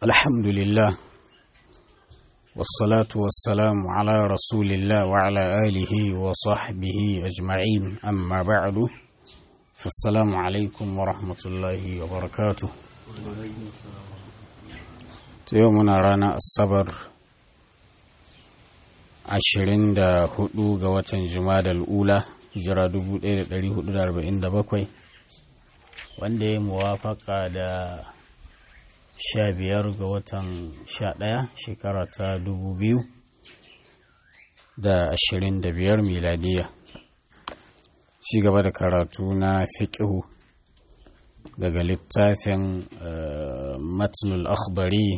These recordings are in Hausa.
الحمد لله والصلاة والسلام على رسول الله وعلى آله وصحبه أجمعين أما بعد فالسلام عليكم ورحمة الله وبركاته يومنا رانا الصبر ashirin da hudu ga watan jumada al'ula hijira 1447 wanda ya muwafaka da sha biyar ga watan sha ɗaya shekara ta dubu biyu da ashirin da biyar miladiya ci gaba da karatu na fiƙihu daga littafin matnul akhbari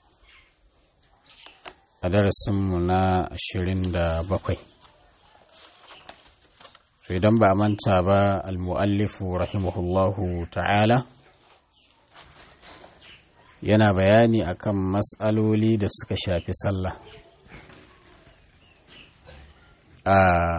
a darasinmu na ashirin da bakwai idan ba a manta ba almu'allifu rahimahullahu ta'ala yana bayani akan matsaloli da suka shafi sallah a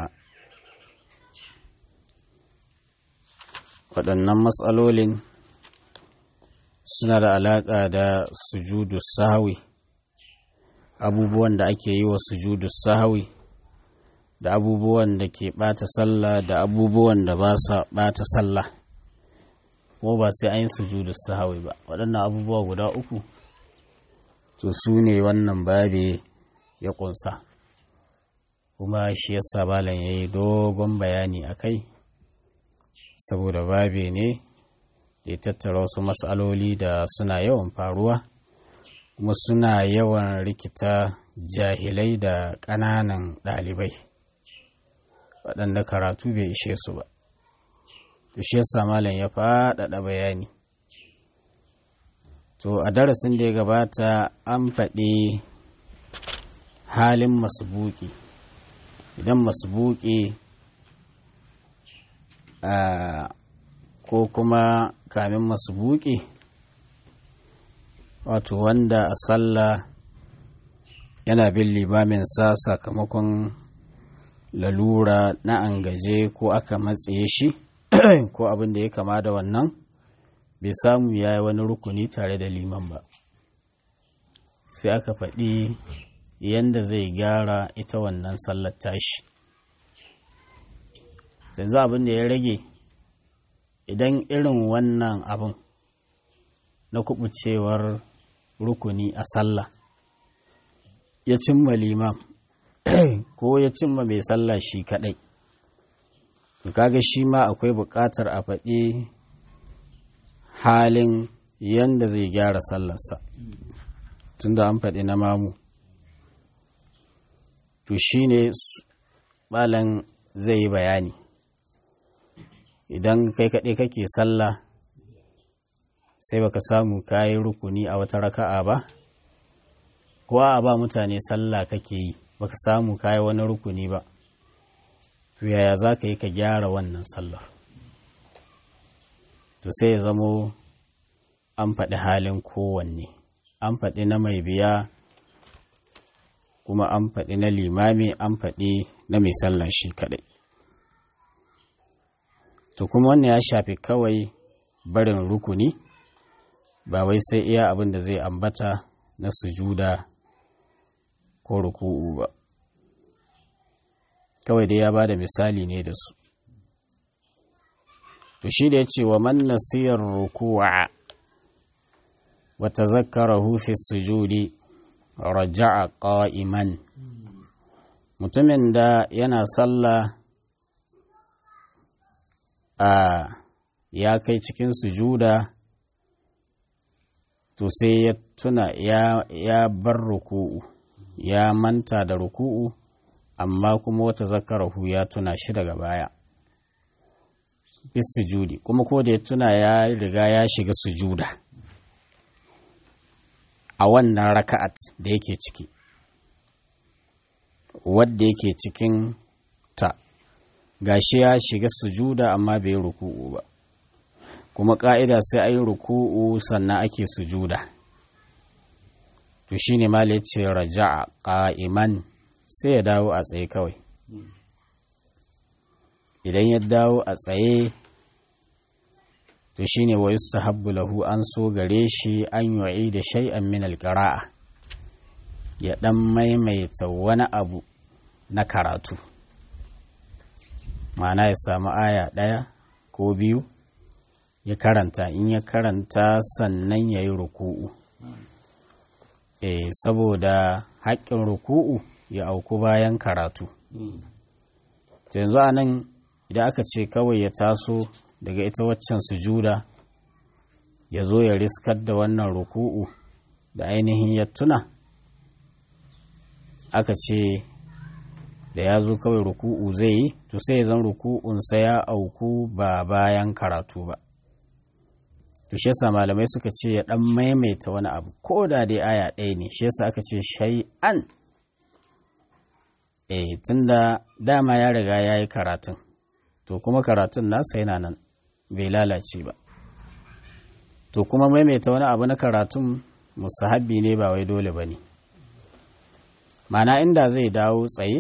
waɗannan matsalolin suna da alaƙa da sujudu sahawi abubuwan da ake yi wa sujudu sahawi da abubuwan da ke ɓata sallah da abubuwan da ba sa ɓata sallah ko ba sai an yi sujudu sahawi ba waɗannan abubuwa guda uku to su ne wannan babe ya ƙunsa kuma shi yasa malam ya yi dogon bayani a kai saboda babe ne ya tattara wasu matsaloli da suna yawan faruwa kuma suna yawan rikita jahilai da ƙananan ɗalibai waɗanda karatu bai ishe su ba shi yasa malam ya faɗaɗa bayani to a darasin da ya gabata an faɗi halin masbuki idan masbuki ko kuma kamin masbuki wato wanda a sallah yana bin limamin sa sakamakon lalura na an gaje ko aka matse shi ko abin da ya kama da wannan bai samu ya yi wani rukuni tare da liman ba sai aka faɗi yadda zai gyara ita wannan sallar tashi yanzu abin da ya rage idan irin wannan abin na kubucewar rukuni a sallah ya cimma limam ko ya cimma mai sallah shi kadai kaga shi ma akwai buƙatar a faɗi halin yanda zai gyara sallarsa tunda an faɗi na mamu to shi ne malam zai yi bayani idan kai kaɗai kake sallah sai baka samu kayi rukuni a wata raka'a ba ko a ba mutane sallah kake yi baka samu kayi wani rukuni ba to yaya za ka yi ka gyara wannan sallar to sai ya zamo an faɗi halin kowanne an faɗi na mai biya kuma an faɗi na limami an faɗi na mai sallah shi kaɗai to kuma wannan ya shafi kawai barin rukuni ba wai sai iya abin da zai ambata na sujuda ko ruku'u ba kawai dai ya ba da misali ne da su to shi da ya ce wa man nasiyar ruku'a wa tazakkarahu fi sujudi raja'a qa'iman mutumin da yana sallah a ya kai cikin sujuda to sai ya tuna ya, ya bar ruku'u ya manta da ruku'u amma kuma wata zakarahu ya tuna shi daga baya bis sujudi kuma ko da ya tuna ya riga ya shiga sujuda a wannan raka'at da yake ciki wadda yake cikin ta gashi ya shiga sujuda amma bai yi ruku'u ba kuma ƙa'ida sai a yi ruku'u sannan ake sujuda to shi ne mala ce raja'a ƙa'iman sai ya dawo a tsaye kawai idan ya dawo a tsaye to shine wa yustahabbu lahu an so gare shi an yu'i da shay'an min alqira'a ya dan maimaita wani abu na karatu ma'ana ya samu aya ɗaya ko biyu ya karanta in ya karanta sannan ya yi ruku'u e, saboda haƙƙin ruku'u ya auku bayan karatu yanzu a nan idan aka ce kawai ya taso daga ita waccan sujuda ya zo ya riskar da wannan ruku'u da ainihin ya tuna aka ce da ya zo kawai ruku'u zai yi to sai zan ruku'unsa ya auku ba bayan karatu ba to shi yasa malamai suka ce ya dan maimaita wani abu ko da dai aya ɗaya ne shi yasa aka ce shay'an eh tunda dama ya riga ya yi karatun to kuma karatun nasa yana nan bai lalace ba to kuma maimaita wani abu na karatun musahabbi ne ba wai dole ba ne mana inda zai dawo tsaye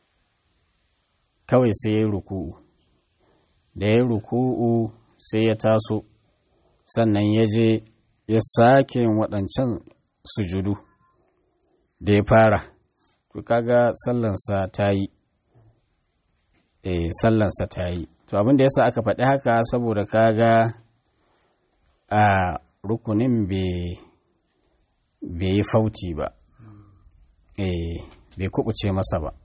kawai sai ya yi ruku'u da ya yi ruku'u sai ya taso sannan ya je ya sake waɗancan sujudu da ya fara to kaga sallansa ta yi eh sallansa ta yi to abin da yasa aka faɗi haka saboda kaga a rukunin bai yi fauti ba eh bai kubuce masa ba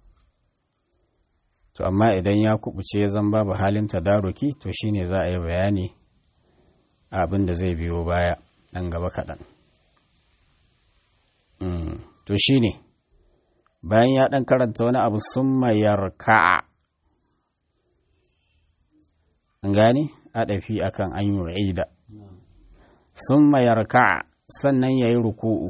to amma idan ya kubuce zan babu halin tadaruki to shine za a yi bayani abin da zai biyo baya ɗan gaba kaɗan to shine bayan ya ɗan karanta wani abu sun mayar ka'a an gani aɗafi akan an yi da sun mayar ka'a sannan ya yi ruku'u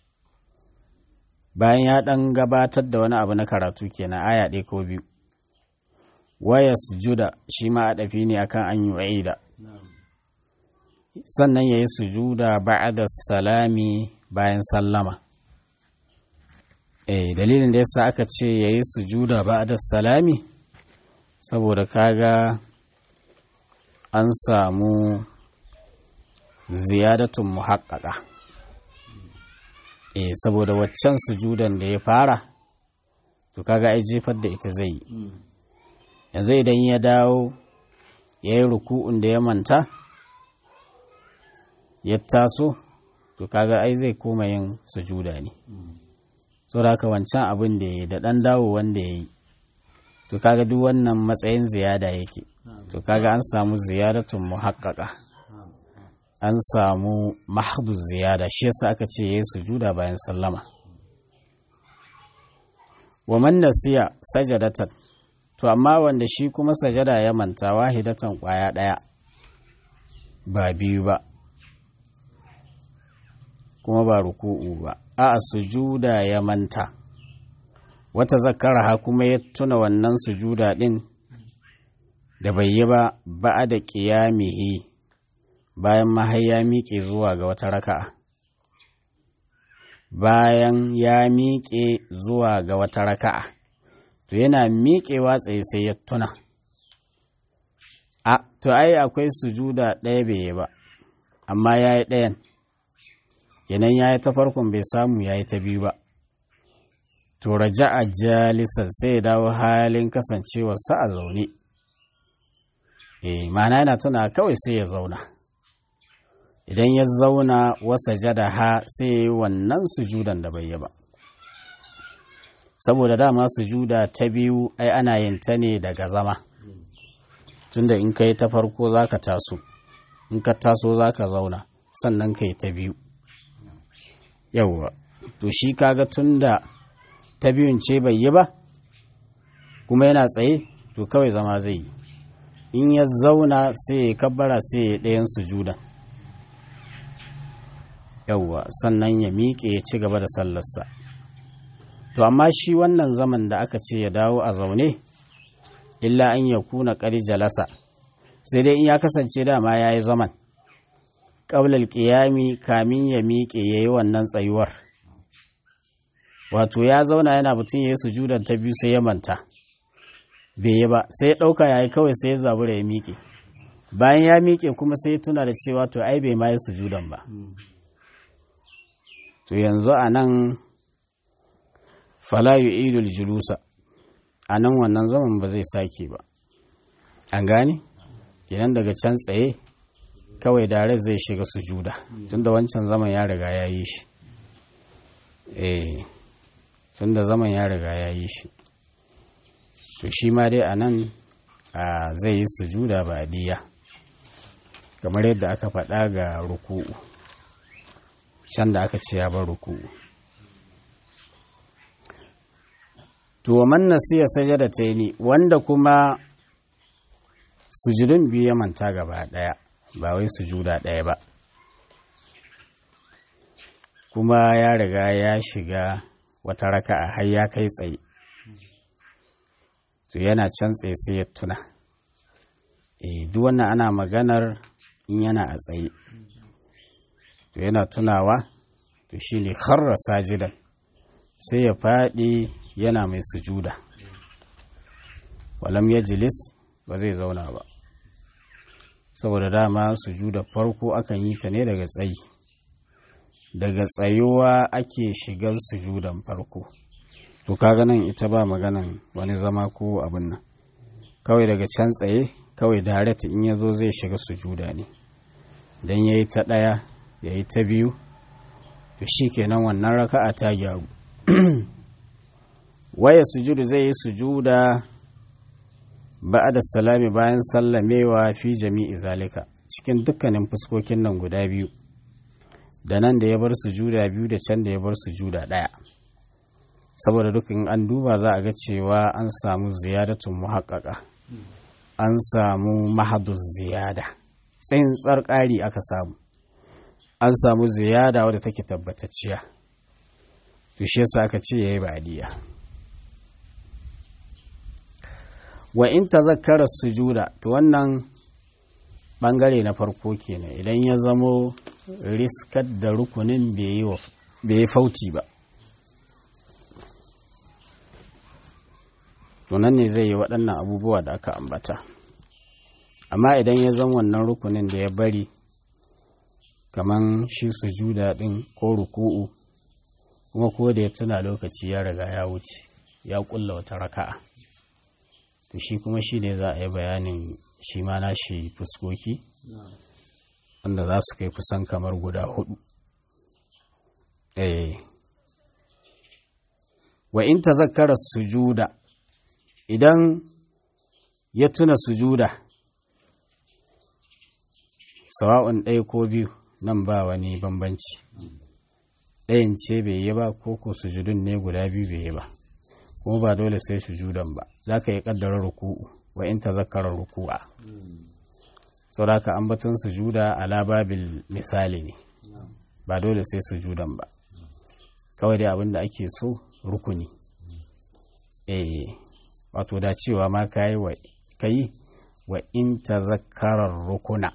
bayan ya ɗan gabatar da wani abu na karatu kenan aya ɗaya ko biyu waya sujuda shi ma aɗafi ne akan an yi da sannan ya yi sujuda ba'da salami bayan sallama eh dalilin da yasa aka ce ya yi sujuda ba'da salami saboda kaga an samu ziyadatun muhaqqaqa eh saboda waccan sujudan da ya fara to kaga ai jefar da ita zai yi yanzu idan ya dawo ya yi ruku'un da ya manta ya taso to kaga ai zai koma yin sujuda ne saboda haka wancan abin da ya yi da ɗan dawo wanda ya yi to kaga duk wannan matsayin ziyada yake to kaga an samu ziyadatun muhaqqaqa an samu mahdu ziyada shi yasa aka ce yayi sujuda bayan sallama wa man nasiya sajadatan to amma wanda shi kuma sajada ya manta wahidatan kwaya daya ba biyu ba kuma ba ruku'u ba a sujuda ya manta wata zakara ha kuma ya tuna wannan sujuda din da bai yi ba ba da ƙiyamihi bayan mahaya miƙe zuwa ga wata raka'a bayan ya miƙe zuwa ga wata raka'a to yana miƙewa tsaye sai ya tuna a to ai akwai sujuda ɗaya bai yi ba amma ya yi ɗayan kenan ya yi ta farkon bai samu ya yi ta biyu ba to raja a jalisan sai ya dawo halin kasancewarsa a zaune e mana yana tuna kawai sai ya zauna idan ya zauna wasa jada ha sai ya yi wannan sujudan da bai yi ba saboda dama sujuda ta biyu ai ana yin ta ne daga zama tunda in ka yi ta farko za ka taso in ka taso za ka zauna sannan ka yi ta biyu yauwa to shi kaga tunda ta biyun ce bai yi ba kuma yana tsaye to kawai zama zai yi in ya zauna sai ya kabbara sai ya ɗayan sujudan yauwa sannan ya miƙe ya ci gaba da sallarsa to amma shi wannan zaman da aka ce ya dawo a zaune illa an ya kuna ƙari jalasa sai dai in ya kasance dama ya yi zaman ƙaular ƙiyami kamin ya miƙe ya yi wannan tsayuwar wato ya zauna yana mutum ya yi sujudan ta biyu sai ya manta bai yi ba sai ya ɗauka ya yi kawai sai ya zabura ya miƙe bayan ya miƙe kuma sai tuna da cewa to ai bai ma yi sujudan ba to yanzu a nan falayu idul julusa a nan wannan zaman ba zai sake ba an gane kenan daga can tsaye kawai dare zai shiga sujuda tunda wancan zaman ya riga ya yi shi eh tunda zaman ya riga ya yi shi to shi ma dai a nan zai yi sujuda ba diya kamar yadda aka faɗa ga ruku'u can da aka ce ya bar ruku'u to man nasiya sajada ta ni wanda kuma sujudun biyu ya manta gaba ɗaya ba wai sujuda ɗaya ba kuma ya riga ya shiga wata raka'a har ya kai tsaye to yana can tsaye sai ya tuna e duk wannan ana maganar in yana a tsaye to yana tunawa to shine kharra sajidan sai ya faɗi yana mai sujuda walam ya jilis ba zai zauna ba saboda dama sujuda farko akan yi ta ne daga tsayi daga tsayuwa ake shigar sujudan farko to kaga nan ita ba maganan wani zama ko abin nan kawai daga can tsaye kawai direct in ya zo zai shiga sujuda ne don ya yi ta ɗaya ya yi ta biyu to shi kenan wannan raka'a ta gyaru waya sujudu zai yi sujuda ba da salami bayan sallamewa fi jami'i zalika cikin dukkanin fuskokin nan guda biyu da nan da ya bar sujuda biyu da can da ya bar sujuda ɗaya saboda dukkan an duba za a ga cewa an samu ziyadatun muhaƙaƙa an samu mahadus ziyada tsintsar ƙari aka samu an samu ziyada wadda take tabbatacciya to shi yasa aka ce yayi ba'diya wa in tazakkara sujuda to wannan bangare na farko kenan idan ya zamo riskar da rukunin bai yi fauti ba to nan ne zai yi waɗannan abubuwa da aka ambata amma idan ya zan wannan rukunin da ya bari kaman shi sujuda ɗin ko ruku'u kuma ko da ya tuna lokaci ya riga ya wuce ya ƙulla wata raka'a to shi kuma shi ne za a yi bayanin shi ma na shi fuskoki wanda za su kai kusan kamar guda hudu eh wa in tazakkara sujuda idan ya tuna sujuda sawa'un ɗaya ko biyu nan ba wani bambanci ɗayan ce bai yi ba ko ko sujudun ne guda biyu bai yi ba kuma ba dole sai sujudan ba za ka yi ƙaddara ruku'u wa in tazakkara ruku'a sauraka ambaton sujuda ala babil misali ne ba dole sai sujudan ba kawai dai abin da ake so rukuni eh wato da cewa ma ka yi wa kai wa in tazakkarar rukuna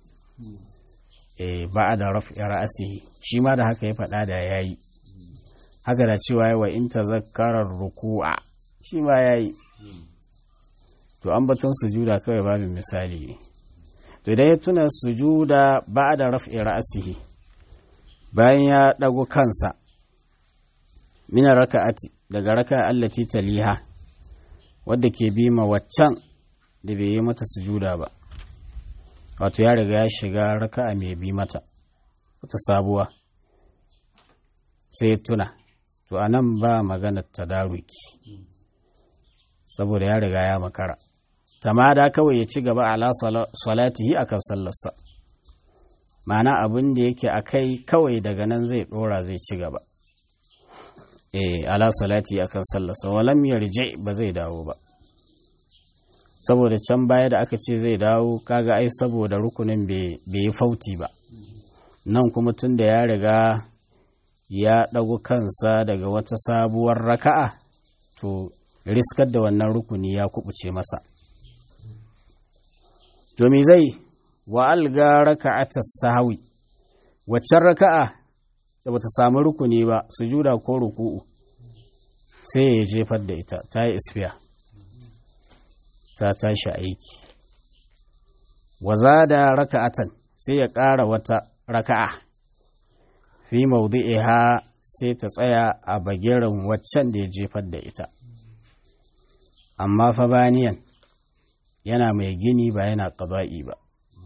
eh ba da raf'i ra'asihi shi ma da haka ya faɗa da yayi haka da cewa wa in tazakkarar ruku'a shi ma yayi to ambaton sujuda kawai babin misali ne to idan ya tuna sujuda ba da raf'i ra'asihi bayan ya ɗago kansa mina raka'ati daga raka allati taliha wadda ke bi ma waccan da bai yi mata sujuda ba wato ya riga ya shiga raka'a mai bi mata wata sabuwa sai ya tuna to a nan ba maganar tadaruki saboda ya riga ya makara tamada kawai ya ci gaba ala salatihi akan sallarsa ma'ana abin da yake a kai kawai daga nan zai dora zai ci gaba eh ala salati akan sallarsa walam yarji ba zai dawo ba saboda can baya da aka ce zai dawo kaga ai saboda rukunin bai yi fauti ba nan kuma tun da ya riga ya ɗago kansa daga wata sabuwar raka'a to riskar da wannan rukuni ya kubuce masa to me zai wa alga raka'atas sahwi waccan raka'a da bata samu rukuni ba sujuda ko ruku'u sai ya jefar da ita ta yi isfiya ta tashi aiki waza da raka'atan sai ya ƙara wata raka'a fi maudu'iha sai ta tsaya a bagiran waccan da ya jefar da ita amma fa baniyan yana mai gini ba yana ƙaza'i ba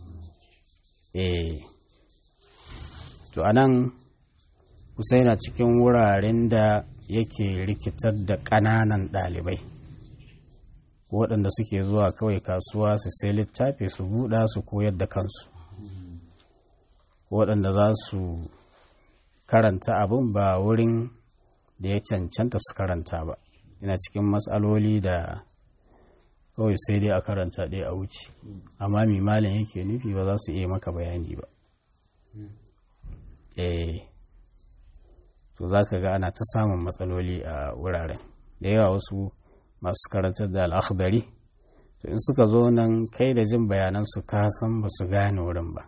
eh to anan kusa yana cikin wuraren da yake rikitar da ƙananan ɗalibai waɗanda suke zuwa kawai kasuwa su sai littafi su buɗa su koyar da kansu waɗanda za su karanta abin ba wurin da ya cancanta su karanta ba yana cikin matsaloli da kawai sai dai a karanta ɗaya a wuce amma mimalin yake nufi ba za su iya maka bayani ba eh to za ka ga ana ta samun matsaloli a wuraren da yawa wasu masu karantar da al'akhdari to in suka zo nan kai da jin bayanan su ka san ba su gane wurin ba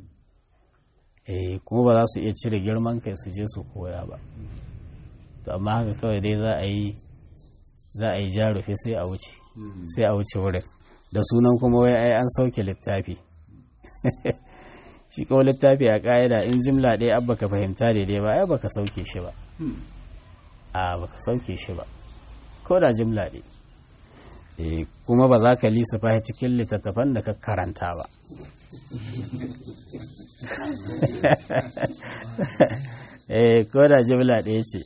eh kuma ba za su iya cire girman kai su je su koya ba to amma haka kawai dai za a yi za a yi jarufe sai a wuce sai a wuce wurin da sunan kuma wai ai an sauke littafi shi kawai littafi a ƙa'ida in jimla ɗaya abba ka fahimta daidai ba ai baka sauke shi ba a baka sauke shi ba ko da jimla ɗaya kuma ba za ka lissafa cikin littattafan da ka karanta ba eh ko da jimla ɗaya ce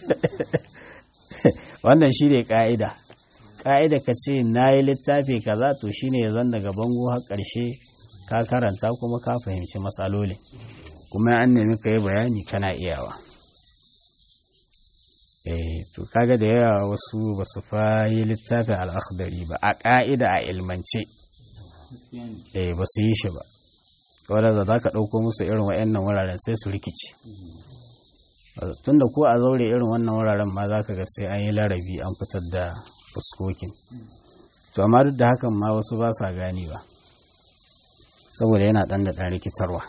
wannan shi ne ƙa'ida ƙa'ida ka ce na yi littafi kaza to shi ne zan daga bango har ƙarshe ka karanta kuma ka fahimci matsaloli kuma an nemi ka yi bayani kana iyawa eh to kaga da yawa wasu ba su fa yi littafin al'akhdari ba a ƙa'ida a ilmance eh ba su yi shi ba wadda za ka ɗauko musu irin wa'annan wuraren sai su rikice tunda ko a zaure irin wannan wuraren ma za ka ga sai an yi larabi an fitar da fuskokin to amma duk da hakan ma wasu ba sa gani ba saboda yana ɗan da ɗan rikitarwa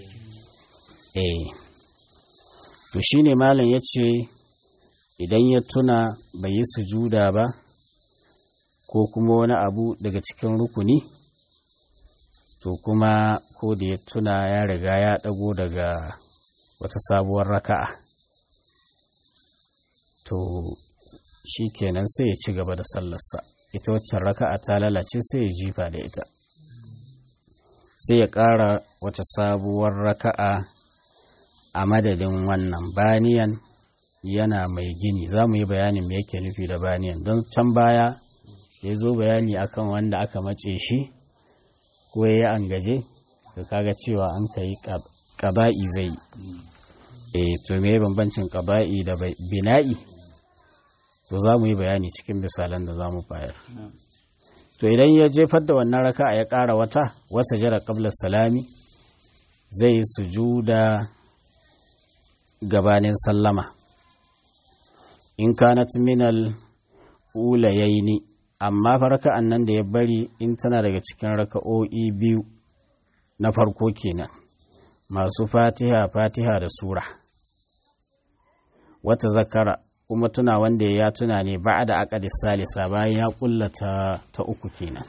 eh to shine malam ya ce idan ya tuna bai yi sujuda ba ko kuma wani abu daga cikin rukuni to kuma ko da ya tuna ya riga ya ɗago daga wata sabuwar raka'a to shi kenan sai ya ci gaba da sallarsa ita waccan raka'a ta lalace sai ya jifa da ita sai ya ƙara wata sabuwar raka'a a madadin wannan baniyan yana mai gini za mu yi bayanin me yake nufi da baniyan don can baya ya zo bayani akan wanda aka mace shi ko ya yi an gaje ka kaga cewa an ka yi ƙaba'i zai e to me bambancin ƙaba'i da bina'i to za mu yi bayani cikin misalan da za mu bayar to idan ya jefar da wannan raka ya ƙara wata wasa jira ƙablar salami zai yi sujuda gabanin sallama in kanat minal ulayaini amma farka'an nan da ya bari in tana daga cikin raka'o'i biyu na farko kenan masu fatiha fatiha da sura wata zakara kuma tuna wanda ya tuna ne ba da akadis salisa bayan ya kullata ta uku kenan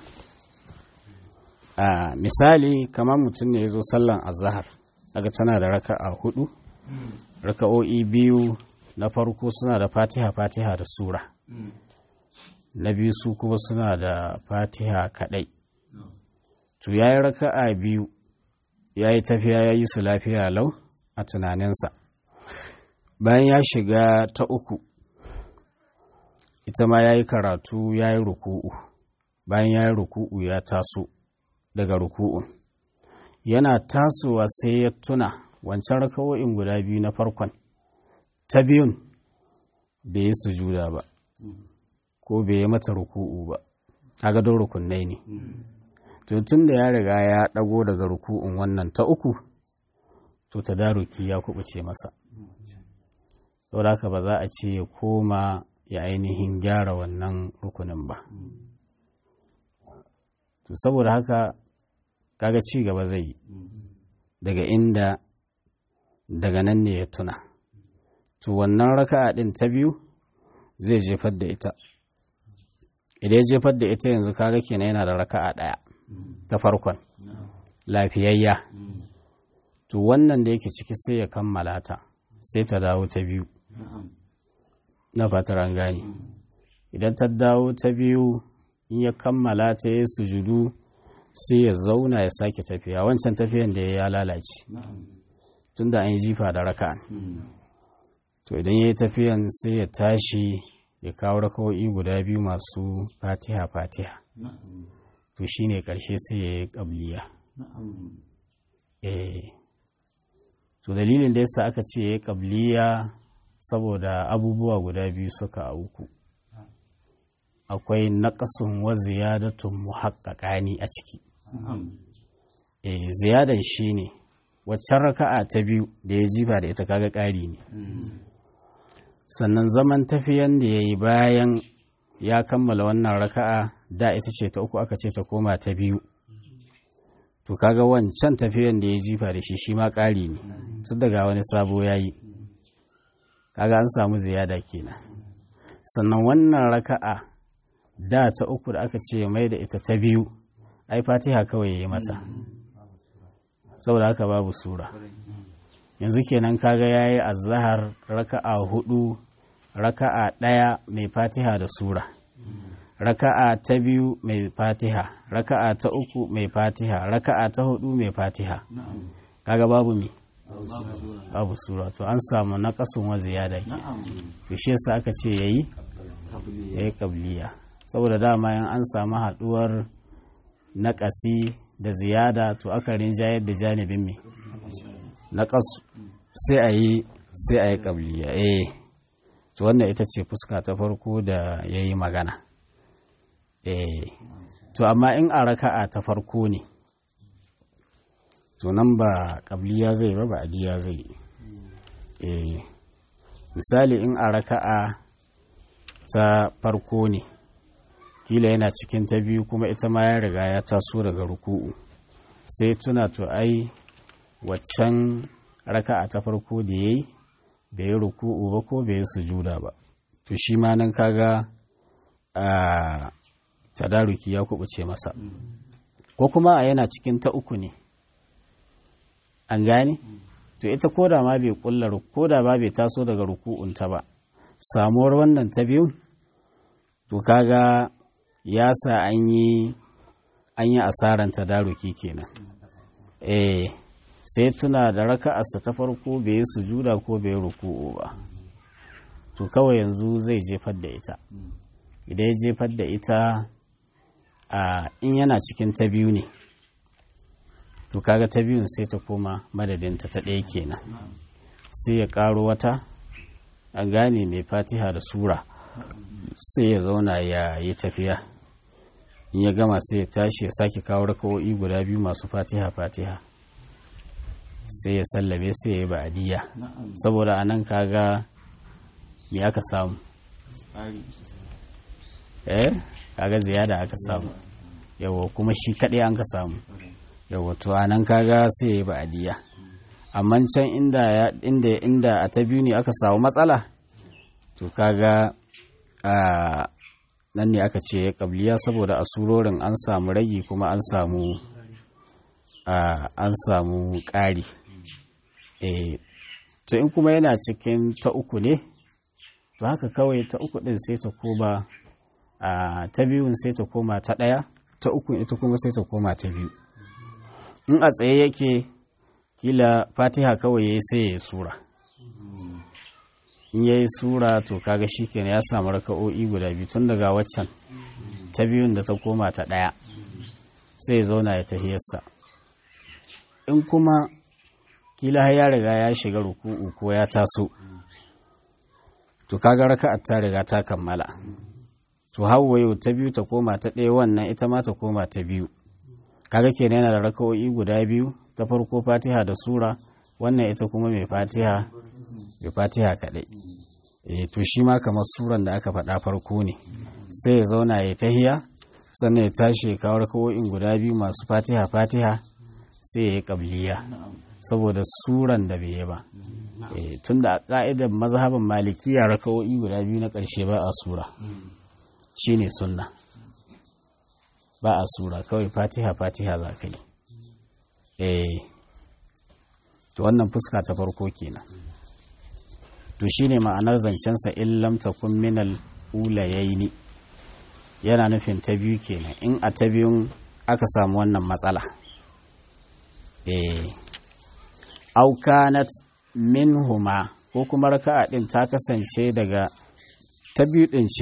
a misali kamar mutum ne ya zo sallan azahar daga tana da raka'a hudu raka'o'i biyu na farko suna da fatiha fatiha da sura na biyu su kuma suna da fatiha kadai to ya yi raka'a biyu ya yi tafiya ya yi su lafiya lau a tunaninsa bayan ya shiga ta uku ita ma ya yi karatu ya yi ruku'u bayan ya yi ruku'u ya taso daga ruku'un yana tasowa sai ya tuna wancan raka'o'in guda biyu na farkon ta biyun bai yi sujuda ba ko bai yi mata ruku'u ba a gadon rukunai ne tun da ya riga ya ɗago daga ruku'un wannan ta uku to ta daruki ya kubuce masa saboda haka ba za a ce ya koma ya ainihin gyara wannan rukunin ba to saboda haka kaga ci gaba zai yi daga inda daga nan ne ya tuna to wannan raka'a din ta biyu zai jefar da ita idan ya jefar da ita yanzu kaga kenan yana da raka'a ɗaya ta farkon lafiyayya to wannan da yake ciki sai ya kammala ta sai ta dawo ta biyu na fatar an gane idan ta dawo ta biyu in ya kammala ta ya sujudu sai ya zauna ya sake tafiya wancan tafiyan da ya lalace tunda an yi jifa da raka to idan ya yi tafiyan sai ya tashi ya kawo raka'o'i guda biyu masu fatiha fatiha to shine karshe sai ya yi ƙabliya eh to dalilin da yasa aka ce ya yi ƙabliya saboda abubuwa guda biyu suka auku akwai naƙasun wa ziyadatun muhaƙaƙani a ciki eh ziyadan shine waccan raka'a ta biyu da ya jifa da ita kaga ƙari ne sannan zaman tafiyan da ya yi bayan ya kammala wannan raka'a da ita ce ta uku aka ce ta koma ta biyu to kaga wancan tafiyan da ya jifa da shi shi ma ƙari ne tun daga wani sabo ya yi kaga an samu ziyada kenan sannan wannan raka'a da ta uku da aka ce mai da ita ta biyu ai fatiha kawai ya yi mata saboda haka babu sura yanzu kenan kaga ya yi azahar raka'a hudu raka'a ɗaya mai fatiha da sura raka'a ta biyu mai fatiha raka'a ta uku mai fatiha raka'a ta hudu mai fatiha kaga babu mi babu sura to an samu naƙasun wa ziyada ke to shi yasa aka ce yayi yayi qabliya saboda dama yan an samu haduwar naƙasi da ziyada to aka rinjayar da janibin me naƙasu sai a yi sai a yi qabliya eh to wannan ita ce fuska ta farko da yayi magana eh to amma in a raka'a ta farko ne to nan ba ƙabliya zai ba ba adiya zai eh misali in a raka'a ta farko ne kila yana cikin ta biyu kuma ita ma ya riga ya taso daga ruku'u sai tuna to ai waccan raka'a ta farko da yayi bai yi ruku'u ba ko bai yi sujuda ba to shi ma nan kaga a tadaruki ya kubuce masa ko kuma a yana cikin ta uku ne an gane to ita koda ma bai kulla koda ma bai taso daga ruku'unta ba samuwar wannan ta biyu to kaga ya sa an yi an yi asaran tadaruki kenan eh sai tuna da raka'arsa ta farko bai yi sujuda ko bai yi ruku'u ba to kawai yanzu zai jefar da ita idan ya jefar da ita a in yana cikin ta biyu ne to kaga ta biyun sai ta koma madadinta ta ɗaya kenan sai ya ƙaro wata an gane mai fatiha da sura sai ya zauna ya yi tafiya in ya gama sai ya tashi ya sake kawo rakawo'i guda biyu masu fatiha fatiha sai ya sallabe sai ya yi ba'adiyya saboda a nan kaga me aka samu eh kaga ziyada aka samu yawa kuma shi kaɗai an ka samu yawa to a nan kaga sai ya yi ba'adiyya amma can inda inda inda a ta biyu ne aka samu matsala to kaga a nan ne aka ce ya kabliya saboda a surorin an samu ragi kuma an samu an samu ƙari to in kuma yana cikin ta uku ne to haka kawai ta uku ɗin sai ta koma ta biyun sai ta koma ta ɗaya ta uku ita kuma sai ta koma ta biyu in a tsaye yake kila fatiha kawai ya yi sai ya yi sura in ya yi sura to kaga shi kenan ya samu raka'o'i guda biyu tun daga waccan ta biyun da ta koma ta ɗaya sai ya zauna ya tahiyarsa in kuma kila ya riga ya shiga ruku'u ko ya taso to kaga raka'ar ta riga ta kammala to yau ta biyu ta koma ta ɗaya wannan ita ma ta koma ta biyu kaga kenan yana da raka'o'i guda biyu ta farko fatiha da sura wannan ita kuma mai fatiha mai fatiha kaɗai e to shi ma kamar suran da aka faɗa farko ne sai ya zauna ya tahiya sannan ya tashi ya kawo raka'o'in guda biyu masu fatiha fatiha sai ya yi ƙabliya saboda suran da bai yi ba tun da a ƙa'idar mazhabin malikiya raka'o'i guda biyu na ƙarshe ba a sura shine sunna ba a sura kawai fatiha fatiha za ka yi eh to wannan fuska ta farko kenan to shine ma'anar zancensa in lam takun minal ulayaini yana nufin ta biyu kenan in a ta biyun aka samu wannan matsala eh au kanat minhuma ko kuma raka'a din ta kasance daga ta biyu din ce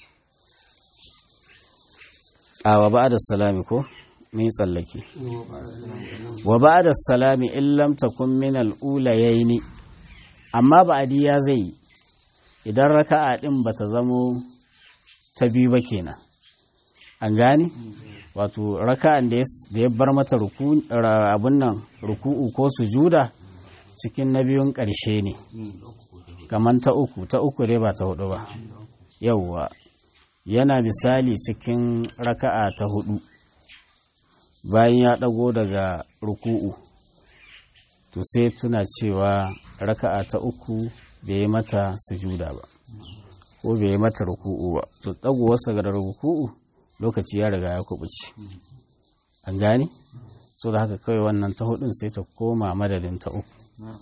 a wa ba'da salami ko mai tsallake wa ba'da salami in lam takun min al-ulayaini amma ba'diya zai idan raka'a din bata zamo ta biyu ba kenan an gane wato raka'an da ya bar mata abun nan ruku'u ko sujuda cikin na biyun ƙarshe ne kamar ta uku ta uku dai ba ta hudu ba yauwa yana misali cikin raka'a ta hudu bayan ya ɗago daga ruku'u to sai tuna cewa raka'a ta uku bai yi mata sujuda ba ko bai yi mata ruku'u ba to ɗagowarsa ga ruku'u lokaci ya riga ya kubuce an gane so da haka kawai wannan ta hudun sai ta koma madadin ta uku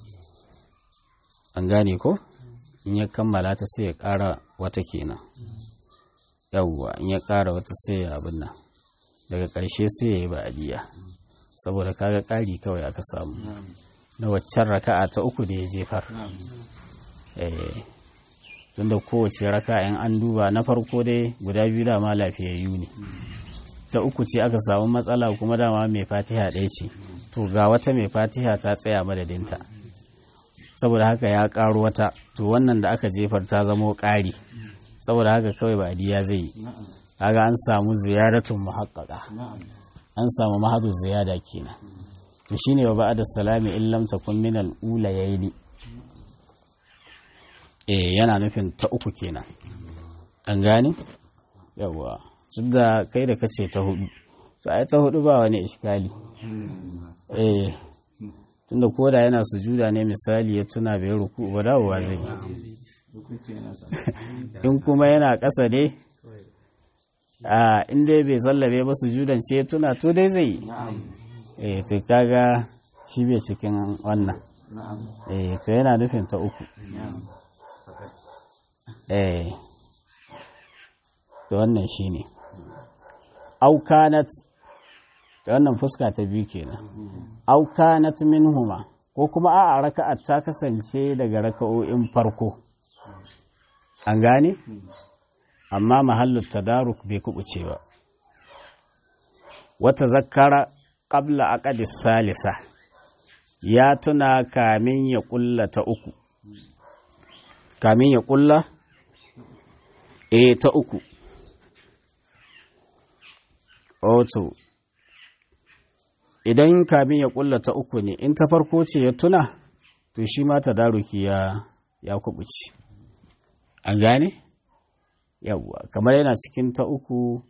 an gane ko in ya kammala ta sai ya ƙara wata kenan yawwa in ya ƙara wata sai ya abin nan daga ƙarshe sai ya yi ba'adiyya saboda kaga ƙari kawai aka samu na waccan raka'a ta uku da ya jefar tunda kowace raka in an duba na farko dai guda biyu dama lafiyayyu ne ta uku ce aka samu matsala kuma dama mai fatiha ɗaya ce to ga wata mai fatiha ta tsaya madadinta saboda haka ya ƙaro wata to wannan da aka jefar ta zamo ƙari saboda haka kawai ba adiya zai yi kaga an samu ziyaratun muhaqqaqa an samu mahadu ziyada kenan to shine wa ba'da salami in lam takun min al-ulayni eh yana nufin ta uku kenan an gane yawa da kai da kace ta hudu to ai ta hudu ba wani iskali eh tunda koda yana sujuda ne misali ya tuna bai ruku ba dawowa zai in kuma yana ƙasa ne a inda bai sallabe ba sujudan ce tuna to dai zai eh to kaga shi bai cikin wannan eh to yana nufin ta uku eh to wannan shine aukanat da wannan fuska ta biyu kenan aukanat minhuma ko kuma a'a raka'at ta kasance daga raka'o'in farko an gane amma mahallu tadaruk bai kubuce ba wata zakara qabla aqdi salisa ya tuna kamin ya kulla ta uku kamin ya kulla e ta uku oto idan kamin ya kulla ta uku ne in ta farko ce ya tuna to shi ma tadaruki ya ya kubuce an gane yawwa kamar yana cikin ta uku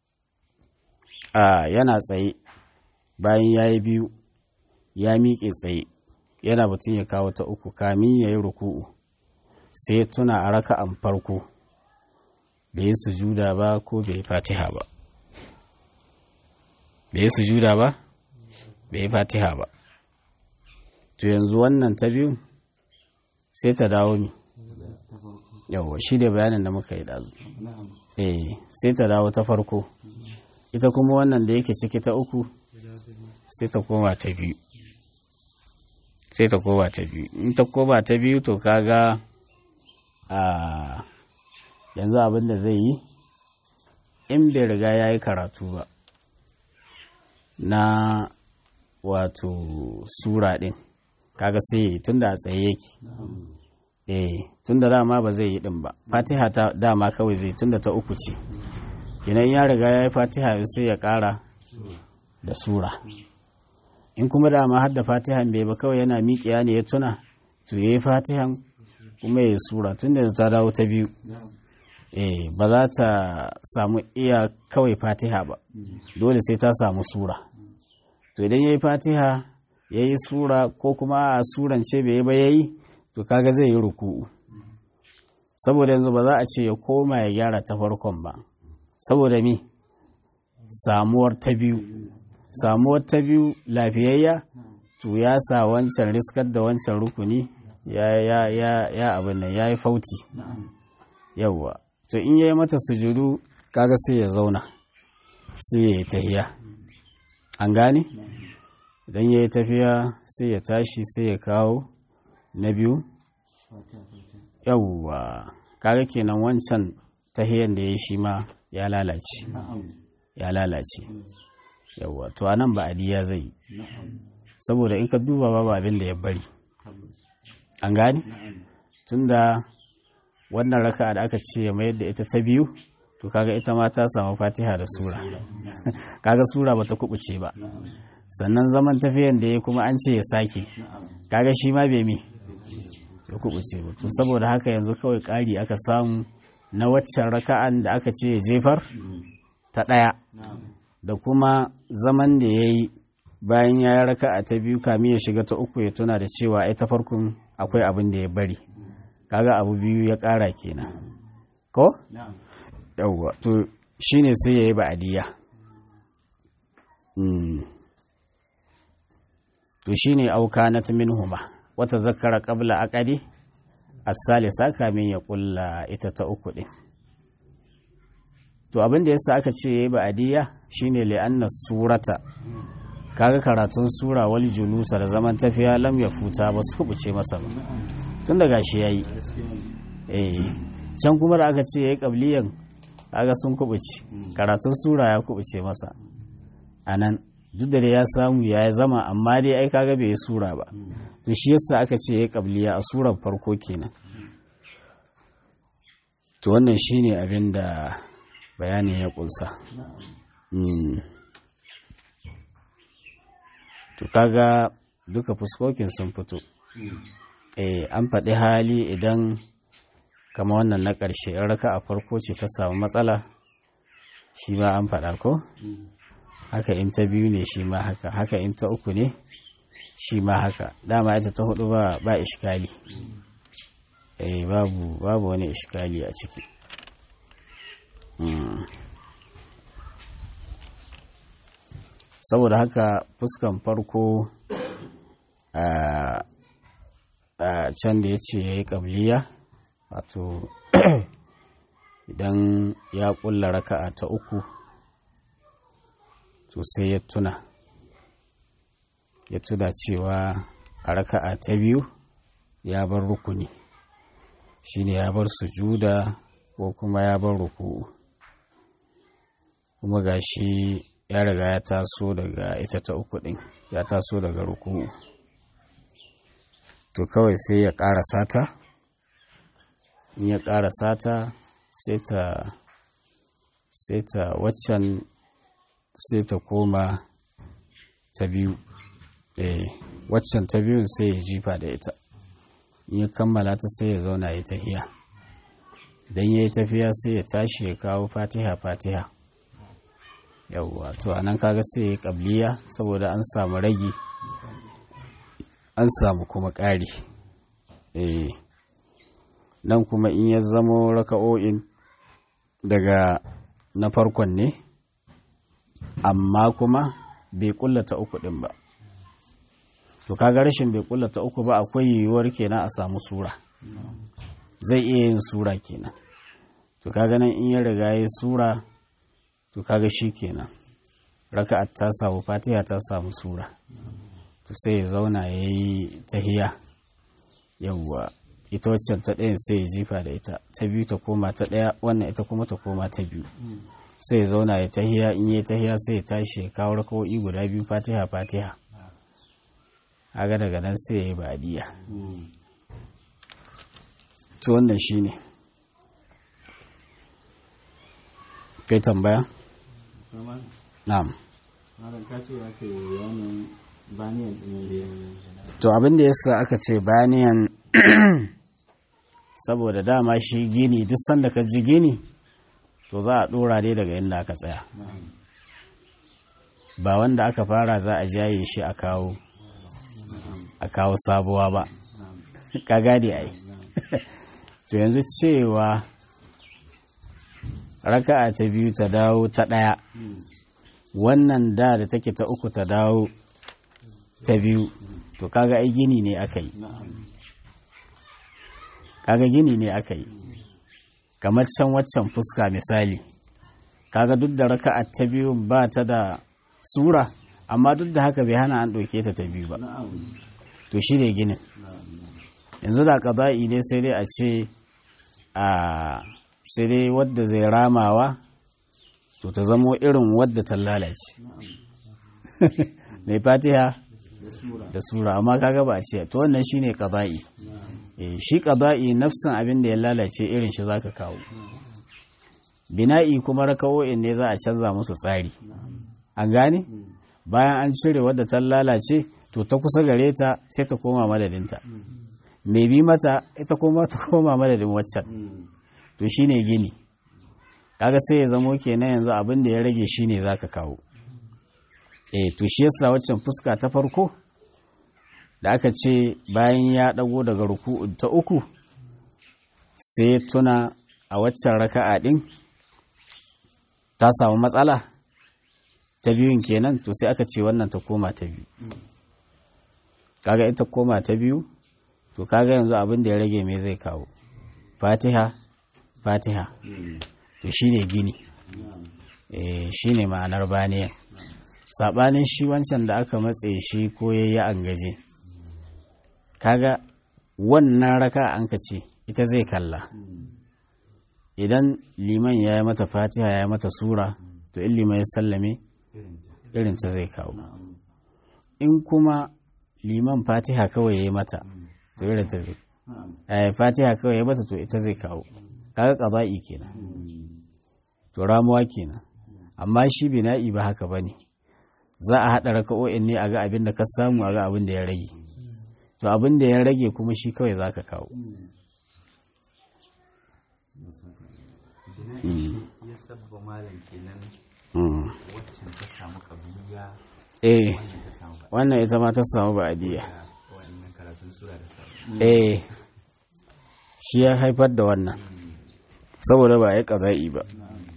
a yana tsaye bayan ya yi biyu ya miƙe tsaye yana batun ya kawo ta uku kamin ya yi ruku'u sai tuna a raka'an farko bai yi sujuda ba ko bai yi fatiha ba bai yi sujuda ba bai yi fatiha ba to yanzu wannan ta biyu sai ta dawo mi yawwa shi da bayanin da muka yi dazu eh sai ta dawo ta farko ita kuma wannan da yake ciki ta uku sai ta koma ta biyu sai ta koma ta biyu in ta koma ta biyu to kaga a yanzu abin da zai yi in bai riga ya yi karatu ba na wato sura ɗin kaga sai ya yi tun da a tsaye yake eh tun da dama ba zai yi ɗin ba fatiha ta dama kawai zai tun da ta uku ce kinan ya riga ya yi fatiha sai ya ƙara da sura in kuma dama har da fatihan bai ba kawai yana miƙiya ne ya tuna to ya yi fatihan kuma ya yi sura tun da ta dawo ta biyu eh ba za ta samu iya kawai fatiha ba dole sai ta samu sura to idan ya yi fatiha ya yi sura ko kuma a surance bai yi ba ya yi to kaga zai yi ruku'u saboda yanzu ba za a ce ya koma ya gyara ta farkon ba saboda mi samuwar ta biyu samuwar ta biyu lafiyayya to ya sa wancan riskar da wancan rukuni ya ya ya ya abin nan ya yi fauti yawwa to in yayi mata sujudu kaga sai ya zauna sai ya yi tahiya an gane idan ya yi tafiya sai ya tashi sai ya kawo na biyu yawwa kaga kenan wancan tahiyan da ya shi ma ya lalace ya lalace yawwa to anan ba adiya zai yi saboda in ka duba babu abin da ya bari an gane tunda wannan raka da aka ce ya mayar da ita ta biyu to kaga ita ma ta samu fatiha da sura kaga sura bata kubuce ba sannan zaman tafiyan da ya kuma an ce ya sake kaga shi ma bai mi ya kubuce ba to saboda haka yanzu kawai ƙari aka samu na waccan raka'an da aka ce ya jefar ta ɗaya da kuma zaman da ya yi bayan ya yi raka'a ta biyu kamin ya shiga ta uku ya tuna da cewa ai ta farkon akwai abin da ya bari kaga abu biyu ya ƙara kenan ko yawwa to shine sai ya yi ba'adiyya to shine auka na minhuma wata zakara qabla aqadi as-salisa kamin ya kulla ita ta uku din to abin da yasa aka ce yayi ba'adiyya shine li'anna surata kaga karatun sura wal julusa da zaman tafiya lam ya futa ba su kubuce masa ba tun daga shi yayi eh can kuma da aka ce yayi qabliyan kaga sun kubuce karatun sura ya kubuce masa anan duk da ya samu ya zama amma dai ai kaga bai yi sura ba to shi yasa aka ce yayi qabliya a surar farko kenan to wannan shine abin da bayanin ya kunsa to kaga duka fuskokin sun fito eh an faɗi hali idan kama wannan na ƙarshe in raka a farko ce ta samu matsala shi ma an faɗa ko haka in ta biyu ne shi ma haka haka in ta uku ne shi ma haka dama ita ta hudu ba ba iskali eh babu babu wani iskali a ciki saboda haka fuskan farko a can da ya ce ya yi ƙabliya wato idan ya ƙulla raka'a ta uku to sai ya tuna ya tuna cewa a raka'a ta biyu ya bar rukuni shine ya bar sujuda ko kuma ya bar ruku'u kuma gashi ya riga ya taso daga ita ta uku ɗin ya taso daga ruku'u to kawai sai ya ƙara sata in ya ƙara sata sai ta sai ta waccan sai ta koma ta biyu eh waccan ta biyun sai ya jifa da ita in ya kammala ta sai ya zauna ya tahiya idan ya yi tafiya sai ya tashi ya kawo fatiha fatiha yauwa to anan kaga sai ya yi kabliya saboda an samu ragi an samu kuma ƙari eh nan kuma in ya zamo raka'o'in daga na farkon ne amma kuma bai kullata uku din ba to kaga rashin bai kullata uku ba akwai yiwuwar kenan a samu sura zai iya yin sura kenan to kaga nan in ya riga ya sura to kaga shi kenan raka'at ta samu fatiha ta samu sura to sai ya zauna ya yi tahiya yawwa ita waccan ta ɗayan sai ya jifa da ita ta biyu ta koma ta ɗaya wannan ita kuma ta koma ta biyu sai ya zauna ya tahiya in yi tahiya sai ya tashi ya kawo rakawo'i guda biyu fatiha fatiha haga daga nan sai ya yi ba'adiyya to wannan shi ne kai tambaya? na'am to abin da yasa aka ce baniyan saboda dama shi gini duk sanda ka ji gini to za a dora dai daga inda aka tsaya ba wanda aka fara za a jaye shi a kawo a kawo sabuwa ba ka gade ai to yanzu cewa raka'a ta biyu ta dawo ta ɗaya wannan da da take ta uku ta dawo ta biyu to kaga ai gini ne aka yi kaga gini ne aka yi kamar can waccan fuska misali kaga duk da raka'a ta biyu ba ta da sura amma duk da haka bai hana an ɗauke ta ta biyu ba to shi ne ginin yanzu da ƙaza'i ne sai dai a ce a sai dai wadda zai ramawa to ta zamo irin wadda ta lalace mai fatiha da sura amma kaga ba a ce to wannan shine ƙaza'i shi ƙaza'i nafsin abin da ya lalace irin shi zaka kawo bina'i kuma raka'o'in ne za a canza musu tsari an gane bayan an cire wadda ta lalace to ta kusa gare ta sai ta koma madadinta mai bi mata ita kuma ta koma madadin waccan to shine gini kaga sai ya zamo kenan yanzu abin da ya rage shine zaka kawo eh to shi yasa waccan fuska ta farko da aka ce bayan ya dago daga ruku'u ta uku sai tuna a waccan raka'a din ta samu matsala ta biyun kenan to sai aka ce wannan ta koma ta biyu kaga ita koma ta biyu to kaga yanzu abin da ya rage me zai kawo fatiha fatiha to shine gini eh shine ma'anar baniyan sabanin shi wancan da aka matse shi ko yayi an gaje kaga wannan raka an ka ce ita zai kalla idan liman ya yi mata fatiha ya yi mata sura to in liman ya sallame irin ta zai kawo in kuma liman fatiha kawai ya yi mata to irin ta zai eh fatiha kawai ya mata to ita zai kawo kaga qada'i kenan to ramuwa kenan amma shi bina'i ba haka bane za a haɗa raka'o'in ne a ga abin da ka samu a ga abin da ya rage to abin da ya rage kuma shi kawai za ka kawo ya sabba malam kenan waccan ta samu kabliya eh wannan ta samu ba wannan ita ma ta samu ba'adiyya wa'annan karatun sura da samu eh shi ya haifar da wannan saboda ba ya ƙaza'i ba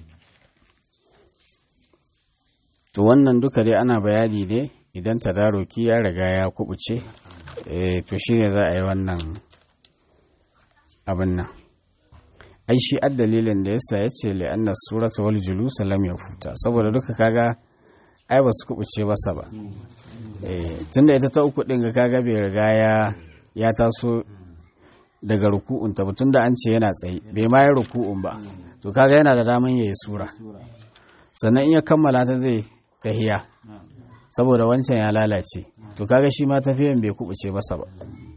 to wannan duka dai ana bayani ne idan tadaroki ya riga ya kubuce eh to shine za a yi wannan abin nan ai shi dalilin da yasa ya ce li'anna surata wal julus lam yafuta saboda duka kaga ai ba su kubuce masa ba eh tunda ita ta uku din ga kaga bai riga ya ya taso daga ruku'un ta tunda an ce yana tsaye bai ma yi ruku'un ba to kaga yana da daman yayi sura sannan in ya kammala ta zai tahiya saboda wancan ya lalace to kaga shi ma tafiyan bai kubuce masa ba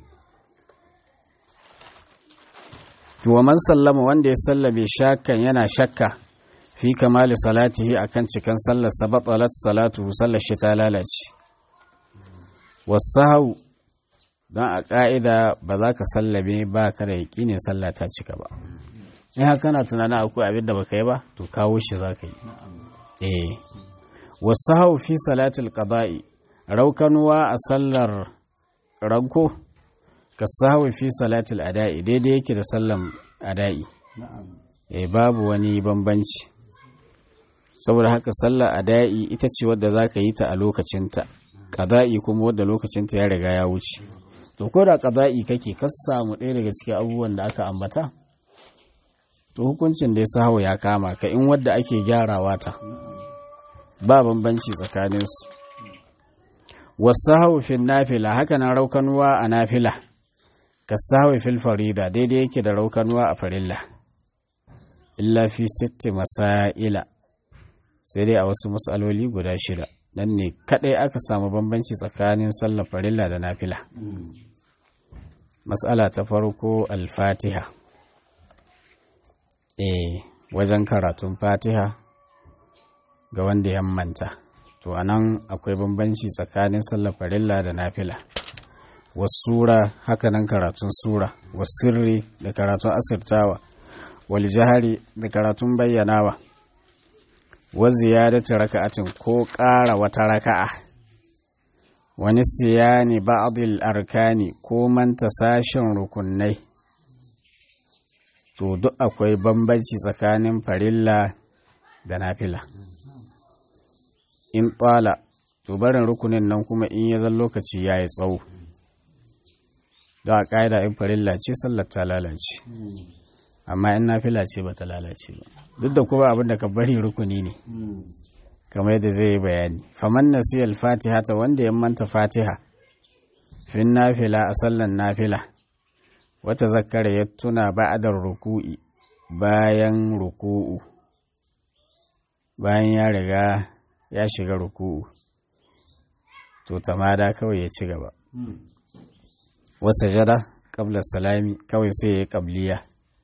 to wa man sallama wanda ya sallame shakkan yana shakka fi kamali salatihi akan cikan sallar sa batalat salatu sallar shi ta lalace wasahau don a ƙa'ida ba za ka sallame ba ka da yaƙinin sallah ta cika ba in haka kana tunanin akwai abin da baka yi ba to kawo shi za ka yi eh wasahau fi salatul qada'i raukanuwa a sallar ranko ka sahawi fi salatul ada'i daidai yake da sallan ada'i eh babu wani bambanci saboda haka sallar ada'i ita ce wadda za ka yi ta a lokacinta ƙada'i kuma wadda lokacinta ya riga ya wuce to ko da ƙada'i kake ka samu ɗaya daga cikin abubuwan da aka ambata to hukuncin da ya sahawa ya kama ka in wadda ake gyarawa ta ba bambanci tsakaninsu wasu haufin nafila haka nan raukanuwa a nafila ka sahawi fil farida daidai yake da raukanuwa a farilla illa fi sitti masaila sai dai a wasu matsaloli guda shida nan ne kadai aka samu bambanci tsakanin sallar farilla da nafila matsala ta farko alfatiha eh wajen karatun fatiha ga wanda ya manta to anan akwai bambanci tsakanin sallar farilla da nafila wasura hakanan karatun sura wasirri da karatun asirtawa wal jahari da karatun bayyanawa wa ziyadati raka'atin ko ƙara wata raka'a wani siyani ba'dil arkani ko manta sashen rukunai to duk akwai bambanci tsakanin farilla da nafila in tsala to barin rukunin nan kuma in ya zan lokaci ya yi tsawo da a ƙa'ida in farilla ce sallar ta lalace amma in nafila ce ba ta lalace ba duk da kuma abin da ka bari rukuni ne kamar yadda zai yi bayani faman nasiyar fatiha ta wanda ya manta fatiha fin nafila a sallan nafila wata zakara ya tuna ba'adar ruku'i bayan ruku'u bayan ya riga ya shiga ruku'u to tamada kawai ya ci gaba wasa jada kabla salami kawai sai ya yi kabliya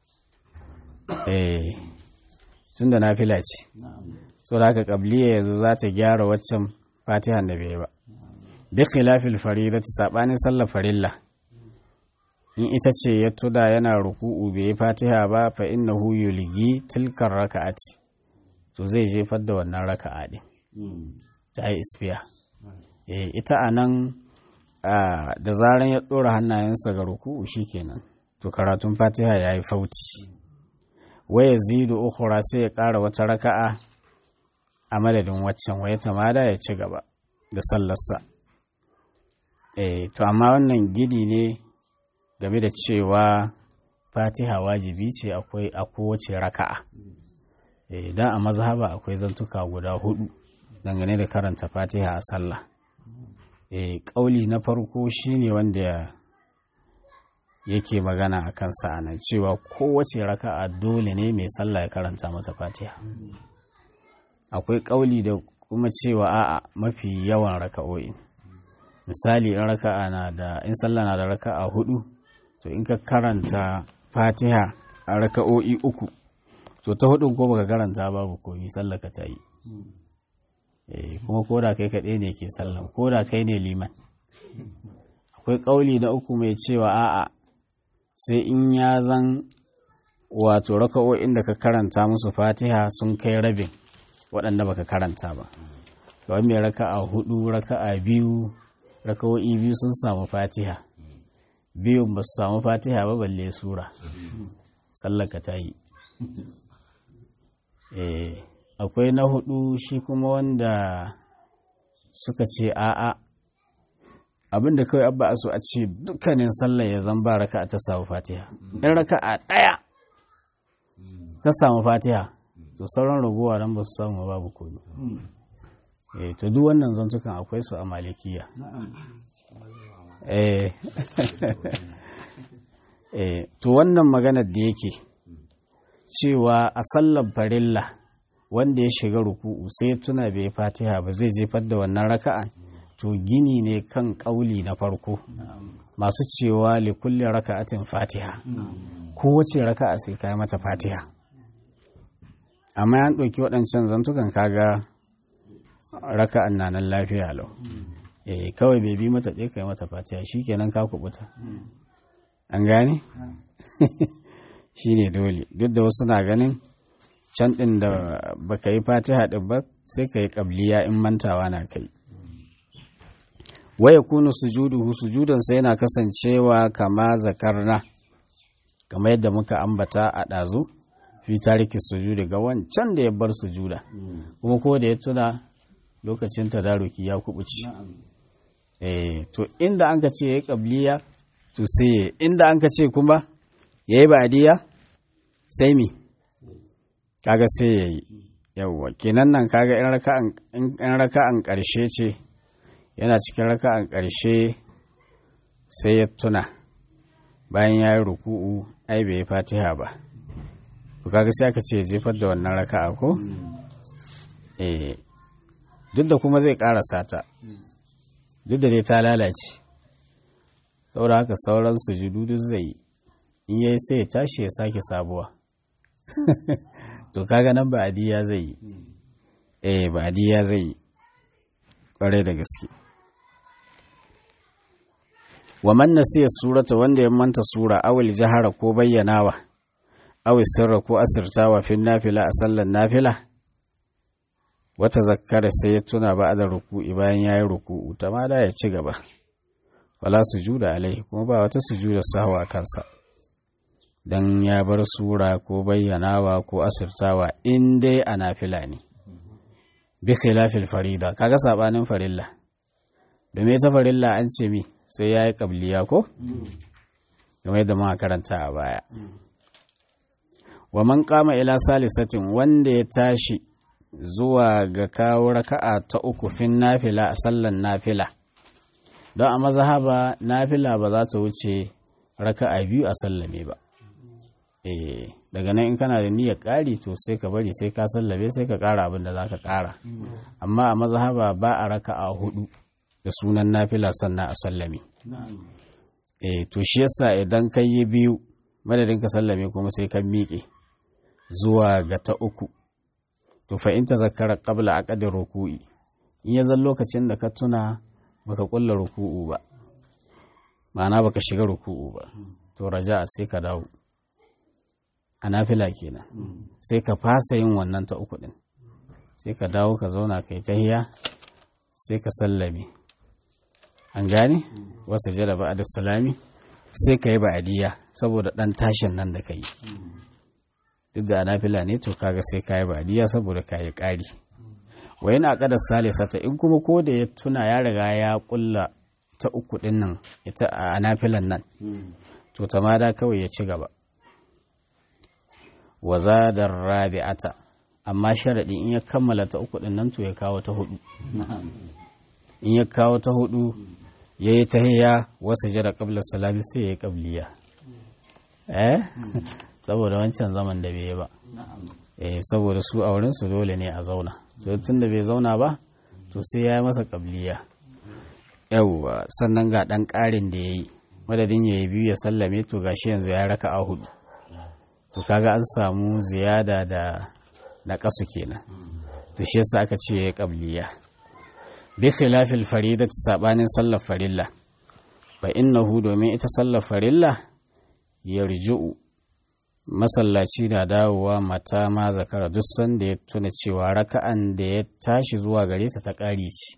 eh tun da nafila ce so da haka kabliya yanzu za ta gyara waccan fatihan da bai ba bi khilafil faridati sabanin sallar farilla in ita ce ya tuda yana ruku'u bai yi fatiha ba fa innahu yulgi tilkar raka'ati to zai jefar da wannan raka'a din ta yi isfiya eh ita anan da zaran ya dora hannayensa ga ruku'u shikenan to karatun fatiha yayi fauti waya zidu ukhra sai ya ƙara wata raka'a a madadin waccan waya tamada ya ci gaba da sallarsa eh to amma wannan gidi ne game da cewa fatiha wajibi ce akwai a kowace raka'a eh dan a mazhaba akwai zantuka guda hudu dangane da karanta fatiha a sallah eh kauli na farko shine wanda yake magana a kansa a nan cewa kowace raka'a dole ne mai sallah ya karanta mata fatiha akwai ƙauli da kuma cewa a'a mafi yawan raka'o'i misali in raka'a na da in sallah na da raka'a hudu to in ka karanta fatiha a raka'o'i uku to ta hudun ko baka karanta babu komi sallah ka ta yi kuma ko da kai kaɗai ne ke sallah ko da kai ne liman akwai ƙauli na uku mai cewa a'a sai in ya zan wato raka'o'in da ka karanta musu fatiha sun kai rabin waɗanda baka karanta ba kawai mai raka'a hudu raka'a biyu raka'o'i biyu sun samu fatiha biyun ba su samu fatiha ba balle sura tsallaka ta yi akwai na hudu shi kuma wanda suka ce a'a abinda kawai abba a so a ce dukkanin sallah ya zan ba raka'a ta samu fatiha in raka'a ɗaya ta samu fatiha to sauran raguwa don ba su samu babu komi eh to duk wannan zantukan akwai su a malikiya eh eh to wannan maganar da yake cewa a sallar farilla wanda ya shiga ruku'u sai tuna bai fatiha ba zai jefar da wannan raka'an to gini ne kan ƙauli na farko masu cewa likulli raka'atin fatiha kowace raka'a sai kai mata fatiha amma yan ɗauki waɗancan zantukan kaga raka'an na nan lafiya lau eh kawai bai bi mata ɗaya kai mata fatiha shikenan ka kubuta an gane shine dole duk da wasu na ganin can ɗin da baka yi fatiha ɗin ba sai ka yi ƙabliya in mantawa na kai waya kunu sujuduhu sujudansa yana kasancewa kama zakarna kamar yadda muka ambata a ɗazu fi tariki sujudi ga wancan da ya bar sujuda kuma ko da ya tuna lokacin tadaruki ya kubuci eh to inda an ka ce ya yi ƙabliya to sai inda an ka ce kuma ya yi ba'adiyya sai mi kaga sai ya yi yawwa kenan nan kaga in raka'an ƙarshe ce yana cikin raka'an ƙarshe sai ya tuna bayan ya yi ruku'u ai bai yi fatiha ba to kaga sai aka ce jefar da wannan raka'a ko eh duk da kuma zai ƙarasa ta duk da dai ta lalace saboda haka sauran sujudu duk zai yi in yayi sai ya tashi ya sake sabuwa to kaga nan ba adiya zai yi eh ba adiya zai yi ƙwarai da gaske wa man nasiya surata wanda ya manta sura awil jahara ko bayyanawa awil sirra ko asirtawa fin nafila a sallan nafila wata zakkara sai ya tuna ba da ruku'i bayan ya yi ruku'u ta ma da ya ci gaba wala sujuda alaihi kuma ba wata sujuda sahwa kansa dan ya bar sura ko bayyanawa ko asirtawa in dai a nafila ne bi khilafil farida kaga sabanin farilla domin ita farilla an ce mi sai yayi qabliya ko kamar yadda muka karanta a baya wa man qama ila salisatin wanda ya tashi zuwa ga kawo raka'a ta uku fin nafila a sallan nafila don a mazhaba nafila ba za ta wuce raka'a biyu a sallame ba eh daga nan in kana da niyyar ƙari to sai ka bari sai ka sallame sai ka ƙara abin da za ka ƙara amma a mazhaba ba a raka'a hudu da sunan nafila sannan a sallame eh to shi yasa idan ka yi biyu madadin ka sallame kuma sai ka miƙe zuwa ga ta uku to fa in tazakkara qabla aqdir ruku'i in ya zan lokacin da ka tuna baka kulla ruku'u ba ma'ana baka shiga ruku'u ba to raja'a sai ka dawo a nafila kenan sai ka fasa yin wannan ta uku din sai ka dawo ka zauna kai tahiya sai ka sallame an gane wasu jada ba da salami sai ka yi ba'adiyya saboda dan tashin nan da ka yi duk da nafila ne to kaga sai ka yi ba'adiyya saboda ka yi ƙari wa yana ƙada salisata in kuma ko da ya tuna ya riga ya kulla ta uku din nan ita a nafilan nan to tamada kawai ya ci gaba wa zadar rabi'ata amma sharaɗi in ya kammala ta uku ɗin nan to ya kawo ta hudu in ya kawo ta hudu ya yi tahiyya wasu jira ƙablar salami sai ya yi ƙabliya eh saboda wancan zaman da bai yi ba eh saboda su a wurinsu dole ne a zauna to tun da bai zauna ba to sai ya yi masa ƙabliya yauwa sannan ga ɗan ƙarin da ya yi madadin ya yi biyu ya sallame to gashi yanzu ya raka a hudu to kaga an samu ziyada da na kasu kenan to shi yasa aka ce ya qabliya bi khilafil faridati sabanin sallar farilla fa innahu domin ita sallar farilla yarji'u masallaci na dawowa mata ma zakara duk sanda ya tuna cewa raka'an da ya tashi zuwa gare ta ta ƙari ce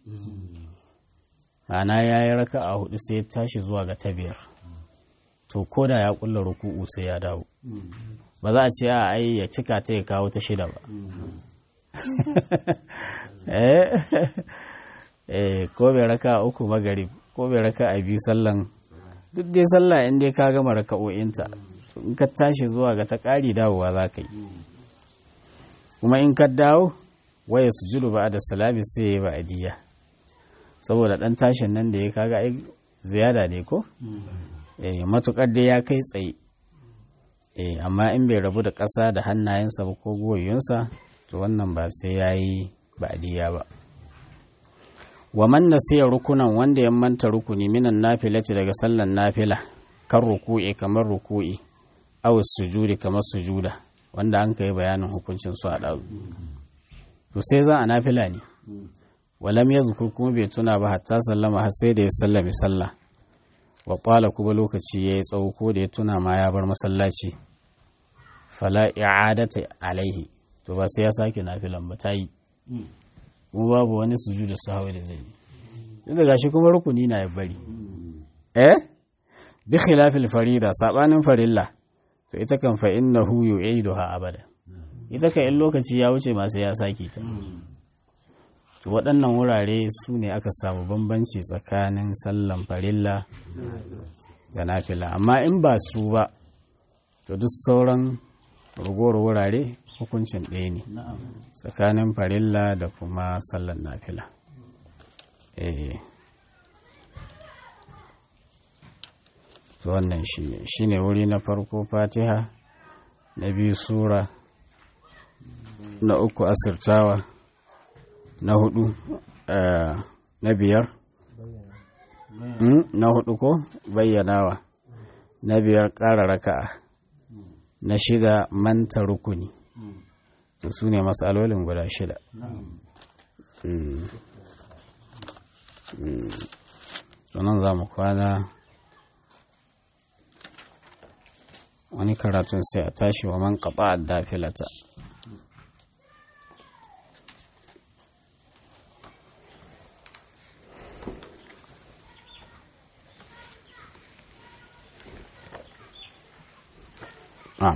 ana ya yi raka'a hudu sai ya tashi zuwa ga ta biyar to ko da ya kulla ruku'u sai ya dawo ba za a ce a ai ya cika ta ya kawo ta shida ba eh ko bai raka uku magarib ko bai raka a biyu sallan duk dai sallah in dai ka gama raka'o'inta to in ka tashi zuwa ga ta ƙari dawowa za ka yi kuma in ka dawo waya su judu ba da salami sai ya yi ba'adiyya saboda ɗan tashin nan da ya kaga ai ziyada ne ko eh matukar dai ya kai tsaye eh amma in bai rabu da ƙasa da hannayensa ba ko goyonsa to wannan ba sai ya yi ba'adiyya ba wa man nasiya rukunan wanda ya manta rukuni minan nafilati daga sallan nafila kan ruku'i kamar ruku'i aw sujudi kamar sujuda wanda an kai bayanin hukuncin su a ɗazu to sai za a nafila ne walam ya zukur kuma bai tuna ba hatta sallama har sai da ya sallami sallah wa ƙwala kuma lokaci ya yi tsawo ko da ya tuna ma ya bar masallaci fala i'adata alaihi to ba sai ya sake nafilan ba ta yi kuma babu wani sujudu sahwi da zai yi duk da gashi kuma rukuni na ya bari eh bi khilafil farida sabanin farilla to ita kan fa innahu yu'iduha abada ita kan in lokaci ya wuce ma sai ya sake ta to waɗannan wurare su ne aka samu bambanci tsakanin sallan farilla da nafila amma in ba su ba to duk sauran ragowar wurare hukuncin ɗaya ne tsakanin farilla da kuma sallan nafila eh to wannan shi ne wuri na farko fatiha na biyu sura na uku asirtawa na hudu na biyar na hudu ko bayyanawa na biyar ƙara raka'a na shida manta rukuni to su ne matsalolin guda shida sunan za mu kwana wani karatun sai a tashi wa man kaɓa a dafilata Ah.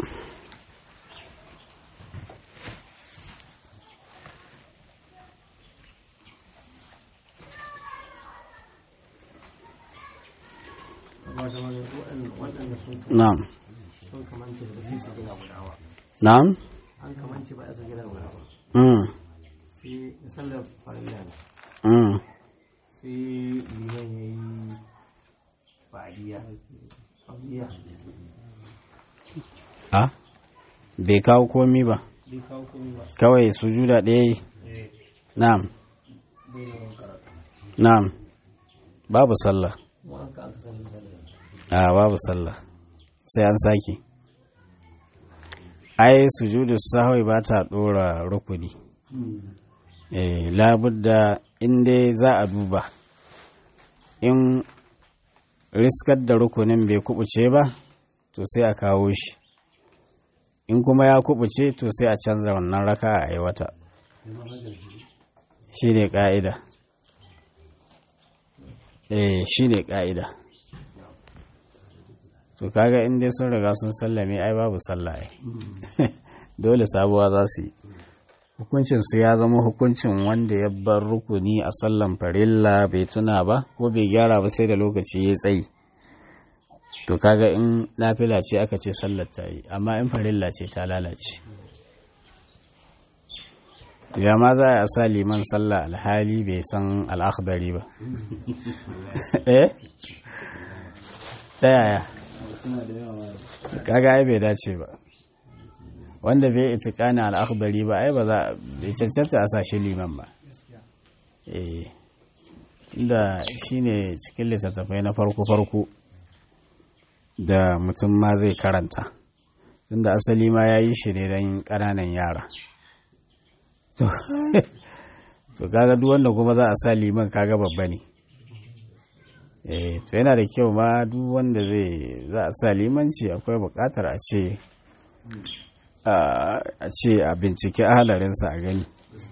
na'am sun kamance ba su su gina guda ba na'am an kamance ba su gina guda ba mm sai sallar farilla ne mm sai liman ya yi fadiya fadiya a bai kawo komi ba bai kawo komai ba kawai sujuda ɗaya yi eh na'am bai yawan karatu na'am babu sallah kuma an ka aka sani sallar a babu sallah sai an sake ai sujudu sahwi ba ta dora rukuni eh labudda in dai za a duba in riskar da rukunin bai kubuce ba to sai a kawo shi in kuma ya kubuce to sai a canza wannan raka a aiwata shi ne ƙa'ida eh shi ne ƙa'ida to kaga in dai sun riga sun sallame ai babu sallah ai dole sabuwa za su yi hukuncin su ya zama hukuncin wanda ya bar rukuni a sallan farilla bai tuna ba ko bai gyara ba sai da lokaci ya tsayi to kaga in nafila ce aka ce sallar ta yi amma in farilla ce ta lalace ya ma za a sa liman sallah alhali bai san al'akhdari ba eh ta yaya kaga ai bai dace ba wanda bai itikani al'akhdari ba ai ba za bai cancanta a sa shi liman ba eh inda shine cikin littattafai na farko-farko da mutum ma zai karanta tunda asali ma ya yi shi ne don ƙananan yara to to kaga duk wanda kuma za a sa liman kaga babba ne eh to yana da kyau ma duk wanda zai za a sa limanci akwai buƙatar a ce a ce a bincike halarinsa a gani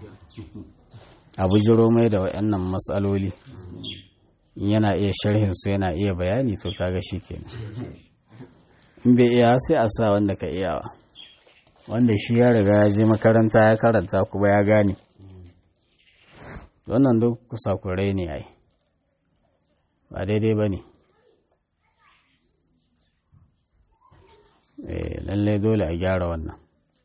a bujiro mai da waɗannan matsaloli in yana iya sharhinsu yana iya bayani to kaga shi kenan in bai iya sai a sa wanda ka iyawa wanda shi ya riga ya je makaranta ya karanta kuma ya gane wannan duk kusakurai ne ai ba daidai ba ne lallai dole a gyara wannan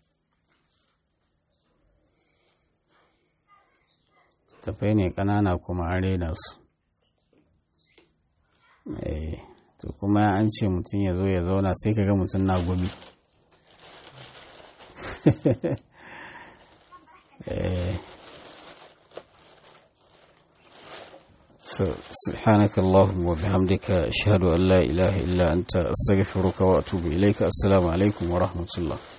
tafai ne ƙanana kuma an rena su to kuma an ce mutum ya zo ya zauna sai ka ga mutum na gumi سبحانك اللهم وبحمدك أشهد أن لا إله إلا أنت أستغفرك وأتوب إليك السلام عليكم ورحمة الله